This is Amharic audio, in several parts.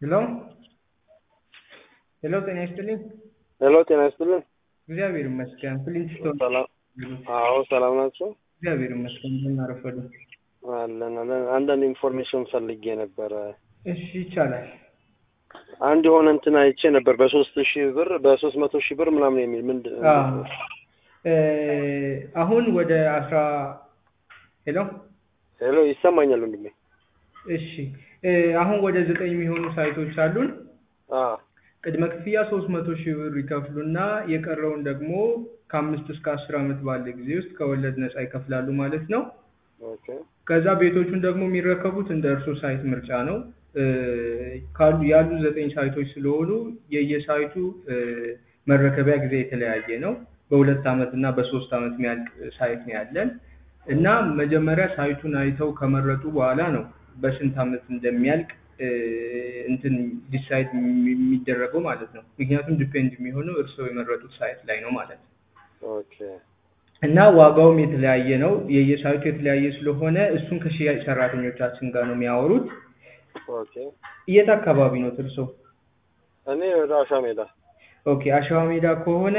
ሄሎ ሄሎ፣ ጤና ይስጥልኝ። ሄሎ ጤና ይስጥልን። እግዚአብሔር ይመስገን። ፍሊንስቶን ሰላም። አዎ ሰላም ናቸው። እግዚአብሔር ይመስገን። እንደምን አረፈዱ? አለን አለን። አንዳንድ ኢንፎርሜሽን ፈልጌ ነበረ። እሺ ይቻላል። አንድ የሆነ እንትን አይቼ ነበር በሶስት ሺህ ብር በሶስት መቶ ሺህ ብር ምናምን የሚል ምንድን አዎ እ አሁን ወደ አስራ ሄሎ ሄሎ ይሰማኛል ወንድሜ። እሺ እ አሁን ወደ ዘጠኝ የሚሆኑ ሳይቶች አሉን። አ ቅድመ ክፍያ ሶስት መቶ ሺህ ብር ይከፍሉና የቀረውን ደግሞ ከአምስት እስከ አስር ዓመት ባለ ጊዜ ውስጥ ከወለድ ነፃ ይከፍላሉ ማለት ነው። ኦኬ ከዛ ቤቶቹን ደግሞ የሚረከቡት እንደ እርሶ ሳይት ምርጫ ነው። እ ካሉ ያሉ ዘጠኝ ሳይቶች ስለሆኑ የየሳይቱ እ መረከቢያ ጊዜ የተለያየ ነው። በሁለት ዓመት እና በሶስት ዓመት የሚያልቅ ሳይት ነው ያለን እና መጀመሪያ ሳይቱን አይተው ከመረጡ በኋላ ነው በስንት ዓመት እንደሚያልቅ እ እንትን ዲሳይድ የሚደረገው ማለት ነው። ምክንያቱም ዲፔንድ የሚሆነው እርስዎ የመረጡት ሳይት ላይ ነው ማለት ነው። ኦኬ እና ዋጋውም የተለያየ ነው። የየሳይቱ የተለያየ ስለሆነ እሱን ከሽያጭ ሰራተኞቻችን ጋር ነው የሚያወሩት። ኦኬ የት አካባቢ ነው እርስዎ? እኔ ወደ አሻ ሜዳ ኦኬ አሸዋ ሜዳ ከሆነ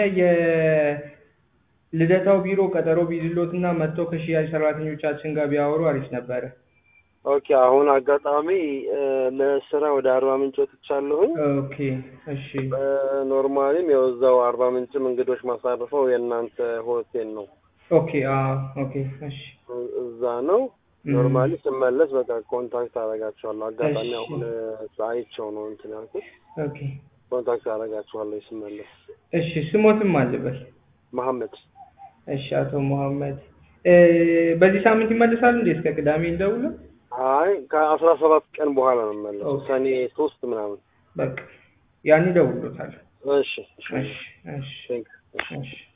የልደታው ቢሮ ቀጠሮ ቢይዝሎት እና መጥተው ከሽያጭ ሰራተኞቻችን ጋር ቢያወሩ አሪፍ ነበረ። ኦኬ አሁን አጋጣሚ እ ለስራ ወደ አርባ ምንጭ ወጥቻለሁኝ። ኦኬ እሺ ኖርማሊም ያው እዛው አርባ ምንጭም እንግዶች ማሳርፈው የእናንተ ሆቴል ነው። ኦኬ አ ኦኬ እሺ እ- እዛ ነው። ኖርማሊ ስመለስ በቃ ኮንታክት አደርጋቸዋለሁ። አጋጣሚ እሺ። አሁን እ አይቼው ነው እንትን ያልኩት። ኦኬ ኮንታክት አደርጋቸዋለሁ ስመለስ። እሺ ስሞትም አልበል። መሐመድ እሺ አቶ መሐመድ እ በዚህ ሳምንት ይመለሳሉ እንዴ? እስከ ቅዳሜ እንደውሉ። አይ ከአስራ ሰባት ቀን በኋላ ነው የምመለሰው። ኦኬ። ሰኔ ሶስት ምናምን። በቃ ያን ይደውሉታል። እሺ እሺ እሺ እሺ ቴንክ እሺ